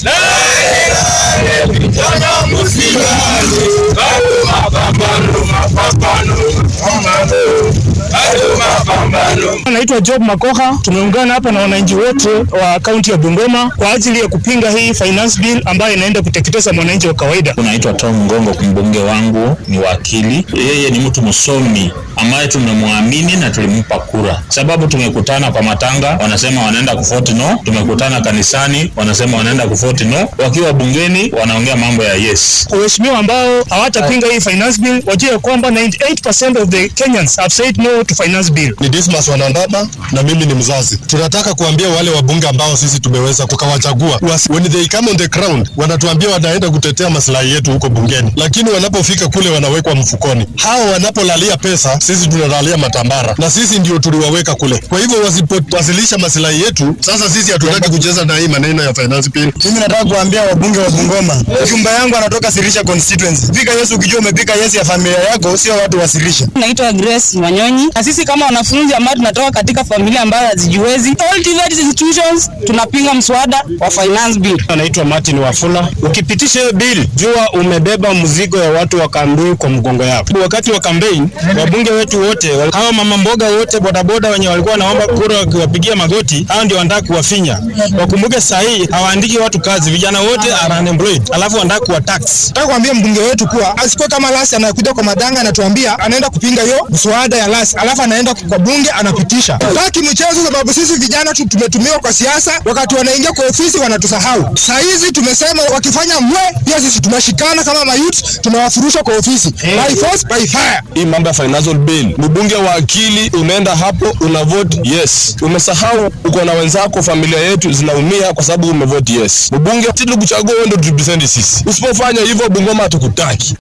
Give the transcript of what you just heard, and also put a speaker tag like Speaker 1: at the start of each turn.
Speaker 1: Vijana msilale, bado mapambano, mapambano, mapambano, bado mapambano.
Speaker 2: Naitwa Job Makoha. Tumeungana hapa na wananchi wote wa kaunti ya Bungoma kwa ajili ya kupinga hii finance bill ambayo inaenda kuteketeza mwananchi wa kawaida.
Speaker 3: Unaitwa Tom Ngongo, mbunge wangu ni wakili. Yeye ni mtu msomi ambaye tumemwamini na tulimpa kura, sababu tumekutana kwa matanga, wanasema wanaenda kufoti no, tumekutana kanisani, wanasema wanaenda kufoti no, wakiwa bungeni wanaongea mambo ya yes.
Speaker 2: Waheshimiwa ambao hawatapinga hii finance bill wajue kwamba 98% of the Kenyans have said no to finance bill.
Speaker 4: Ni Dismas Wanandaba na mimi ni mzazi. Tunataka kuambia wale wabunge ambao sisi tumeweza kukawachagua, was- when they come on the ground, wanatuambia wanaenda kutetea maslahi yetu huko bungeni, lakini wanapofika kule wanawekwa mfukoni. Hao wanapolalia pesa, sisi tunalalia matambara, na sisi ndio tuliwaweka kule. Kwa hivyo wasipowasilisha maslahi yetu, sasa sisi hatutaki kucheza na hii maneno ya finance bill.
Speaker 5: Mimi nataka kuambia wabunge wa Bungoma, jumba yangu anatoka Sirisha constituency. Pika Yesu ukijua umepika Yesu ya familia yako, sio watu wa Sirisha.
Speaker 6: Naitwa Grace Wanyonyi, na sisi kama wanafunzi ambao tunatoka katika familia ambayo hazijiwezi, all TVET institutions tunapinga mswada wa finance bill.
Speaker 2: Anaitwa Martin Wafula. Ukipitisha hiyo bill, jua umebeba mzigo ya watu wa Kambui kwa mgongo yako. Wakati wa campaign, wabunge wetu wote, hawa mama mboga wote, bodaboda wenye walikuwa wanaomba kura wakiwapigia magoti, hao ndio wanataka kuwafinya. Wakumbuke saa hii hawaandiki watu kazi, vijana wote are unemployed, alafu wanataka kuwa tax.
Speaker 5: Nataka kuambia mbunge wetu kuwa asikuwe kama Lasi anakuja kwa madanga anatuambia anaenda kupinga hiyo mswada ya Lasi, alafu anaenda kwa bunge anapitisha. Taki mchezo, sababu sisi vijana tu tumetumiwa kwa siasa, wakati wanaingia kwa ofisi wanatusahau. Saa hizi tumesema wakifanya mwe, pia sisi tunashikana kama mayut, tunawafurusha kwa ofisi by force by fire.
Speaker 4: Hii mambo ya financial bill, mbunge wa akili, unaenda hapo una vote yes. Umesahau uko na wenzako, familia yetu zinaumia kwa sababu umevote yes. Mbunge tulikuchagua wewe ndio turepresent sisi. Usipofanya hivyo, Bungoma hatukutaki.